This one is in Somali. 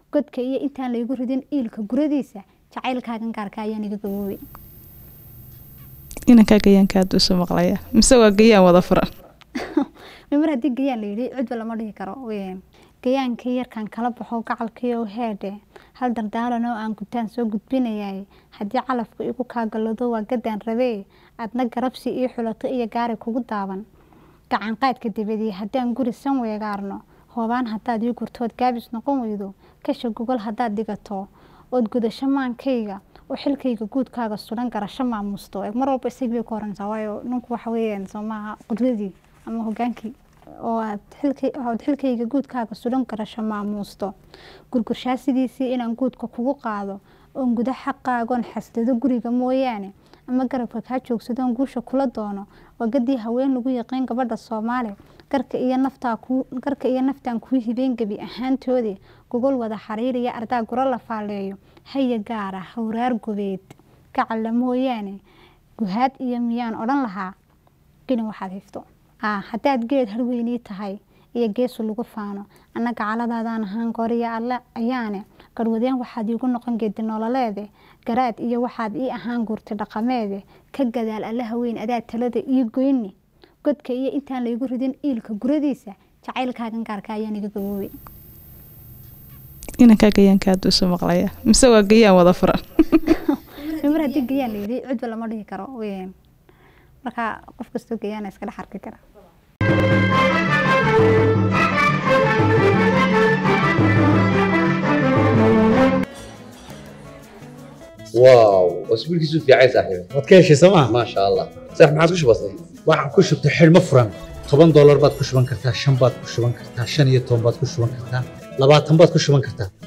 godka iyo intaan laygu ridin iilka guradiisa jacaylkaagan gaarka ayaan iga gaboobay inankaa gayaanka aada usoo maqlaya mise waa gayaan wada furan mar haddii gayaan layidhi cidba lama dhihi karo gayaankii yarkan kala baxo gacalkiio heedhe hal dardaaran oo aan gutaan soo gudbinayay haddii calafku igu kaagalado waa gadaan rabee adna garabsi ii xulato iyo gaari kugu daaban gacanqaadka dibadii haddaan guri san weegaarno hoobaan haddaad ii gurtood gaabis noqon weydo kasha gogol haddaad dhigato ood gudasho maankayga oo xilkayga guudkaaga sudan garasho maamuusto mar walba isag bay ku horantaa waayo ninku waxa weeyaan soo maaha qudradii ama hogaankii oo aad xilkayga guudkaaga sudan garasho maamuusto gurgurshaa sidiisii inaan guudka kugu qaado oon guda xaqaagoon xasdado guriga mooyaane ama garabka kaa joogsadoon guusha kula doono wagadii haween lagu yaqiin gabadha soomaali garka iyo naftaan kuu hibeen gebi ahaantoodii gogol wada xariiriya ardaa guro la faaleeyo haya gaara hawraar gobeed gacalla mooyaane guhaad iyo miyaan odhan lahaa gelin waxaad hifto haddaad geed harweynii tahay iyo geesu lagu faano anna gacaladaadaan ahaan gooriya alle ayaane garwadeen waxaad iigu noqon geedi nololeede garaad iyo waxaad ii ahaan guurti dhaqameede ka gadaal alle haweyn adaa talada ii goyni godka iyo intaan laygu ridin iilka guradiisa jacaylkaagan gaarka ayaan iga gaboobay inankaa gayaanka aada usoo maqlaya mise waa gayaan wada furan mar haddii gayaan layidhi cidba lama dhihi karo marka qof kastoo gayaana iska dhex arki kara واو اسبوع كيسو في عايز صاحبي waad ka heshay sooma ما شاء الله صح ما عادش بسيط waxaan ku shubtay xidhmo furan toban doolar baad ku shuban kartaa shan baad ku shuban kartaa shan iyo toban baad ku shuban kartaa labaatan baad ku shuban kartaa